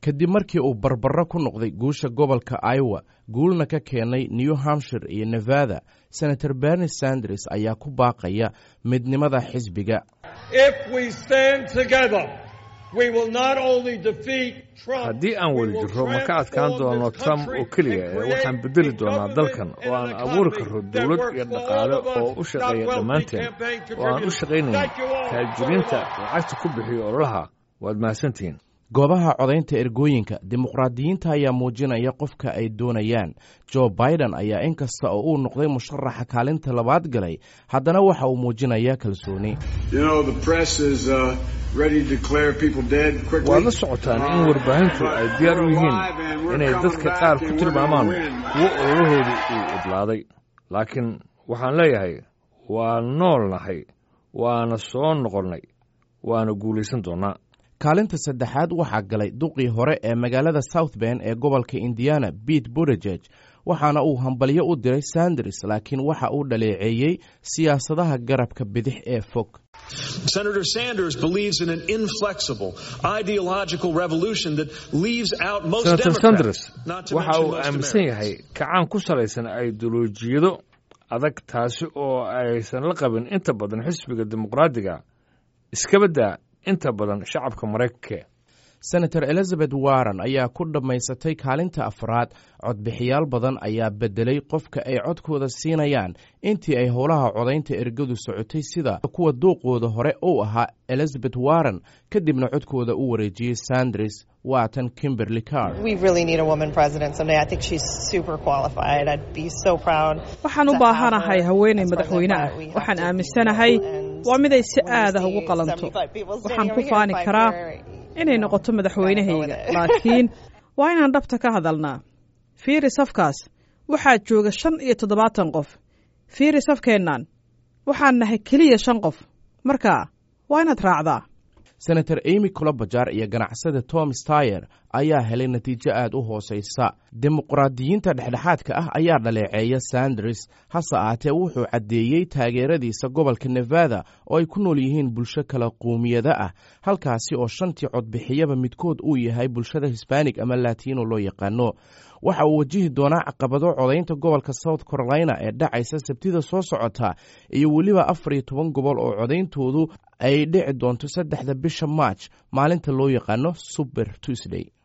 kadib markii uu barbaro ku noqday guusha gobolka iowa guulna ka keenay new hampshire iyo nevada senator berni sanders ayaa ku baaqaya midnimada xisbiga haddii aan weli jirro ma ka adkaan doono trump oo keliya ee waxaan beddeli doonaa dalkan oo aan abuuri karro dowlad iyo dhaqaale oo u shaqeeya dhammaanteen oo aan u shaqaynayn taajiriinta lacagta ku bixiyo ololaha waad mahadsantihiin goobaha codaynta ergooyinka dimuqraadiyiinta ayaa muujinaya qofka ay doonayaan jo biden ayaa inkasta oo uu noqday musharaxa kaalinta labaad galay haddana waxa uu muujinayaa kalsooni waad la socotaan in warbaahintu ay diyaar u yihiin inay dadka qaar ku tilmaamaan kuwo ololahoodu uu idlaaday laakiin waxaan leeyahay waa nool nahay waana soo noqonnay waana guulaysan doonnaa kaalinta saddexaad waxaa galay duqii hore ee magaalada south ben ee gobolka indiana bete bodegeg waxaana uu hambalyo u diray sanders laakiin waxa uu dhaleeceeyey siyaasadaha garabka bidix ee fog Senator Sanders believes in an inflexible ideological revolution that leaves out most senator sanders Democrats, not to waxa mention uu most aaminsan Americans. yahay kacaan ku salaysan ideolojiyado adag taasi oo aysan la qabin inta badan xisbiga dimuqraadiga iskabadda inta badan shacabka maraykanka senator elizabeth warren ayaa ku dhammaysatay kaalinta afraad codbixiyaal badan ayaa beddelay qofka ay codkooda siinayaan intii ay howlaha codaynta ergadu socotay sida kuwa duuqooda hore uu ahaa elizabeth warren kadibna codkooda u wareejiyey sanders waatan kimberly car We really need a woman president someday. I think she's super qualified. I'd be so proud. waxaan u baahanahay haweenay madaxweyne ah waxaan aaminsanahay waa miday si aad ah ugu qalanto waxaan ku faani karaa inay noqoto madaxweynahayga laakiin waa inaan dhabta ka hadalnaa fiiri safkaas waxaa jooga shan iyo toddobaatan qof fiiri safkeennan waxaan nahay keliya shan qof marka waa inaad raacdaa senator amy colobajar iyo ganacsada tom stayer ayaa helay natiijo aad u hoosaysa dimuqraadiyiinta dhexdhexaadka ah ayaa dhaleeceeya sanders hase ahaatee wuxuu caddeeyey taageeradiisa gobolka nevada oo ay ku nool yihiin bulsho kala quumiyada ah halkaasi oo shantii codbixiyaba midkood uu yahay bulshada hisbanig ama latino loo yaqaano waxa uu wajihi doonaa caqabado codaynta gobolka south carolina ee dhacaysa sabtida soo socota iyo weliba afar iyo toban gobol oo codayntoodu ay dhici doonto saddexda bisha march maalinta loo yaqaano super tuesday